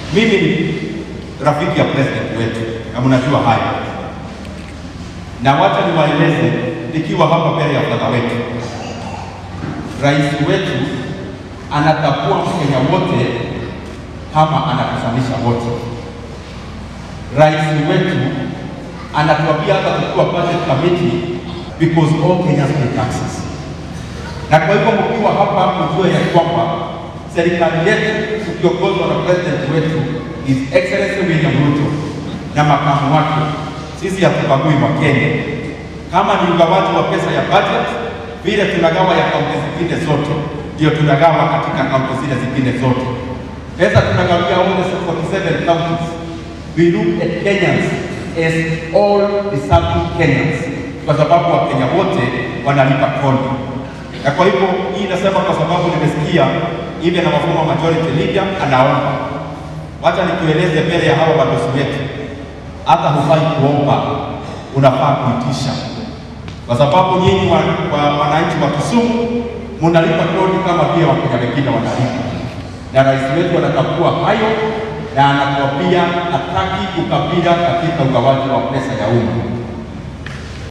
Mimi ni rafiki ya president wetu na mnajua haya, na wacha niwaeleze nikiwa hapa mbele ya fadha wetu, rais wetu anatambua Mkenya wote kama anakusanisha wote. Rais wetu anatuambia hata tukiwa budget committee because all Kenyans pay taxes. Na kwa hivyo mkiwa hapa mjue ya kwamba serikali yetu tukiongozwa na president wetu His Excellency William Ruto na makamu wake, sisi hatubagui wa Kenya. Kama ni ugawaji wa pesa ya budget, vile tunagawa ya kaunti zingine zote, ndio tunagawa katika kaunti zile zingine zote. Pesa tunagawia all the 47 counties. We look at Kenyans as all deserving Kenyans, kwa sababu Wakenya wote wanalipa kodi. Na kwa hivyo hii nasema kwa sababu nimesikia ile na mfumo majority leader anaomba. Wacha nikueleze mbele ya hawa wadosi wetu, hata hufai kuomba, unafaa kuitisha, kwa sababu nyinyi wa, wa, wananchi wa Kisumu munalipa kodi kama vile Wakenya wengine wanalipa, na rais wetu anatambua hayo na anatuambia hataki ukabila katika ugawaji wa pesa ya umma.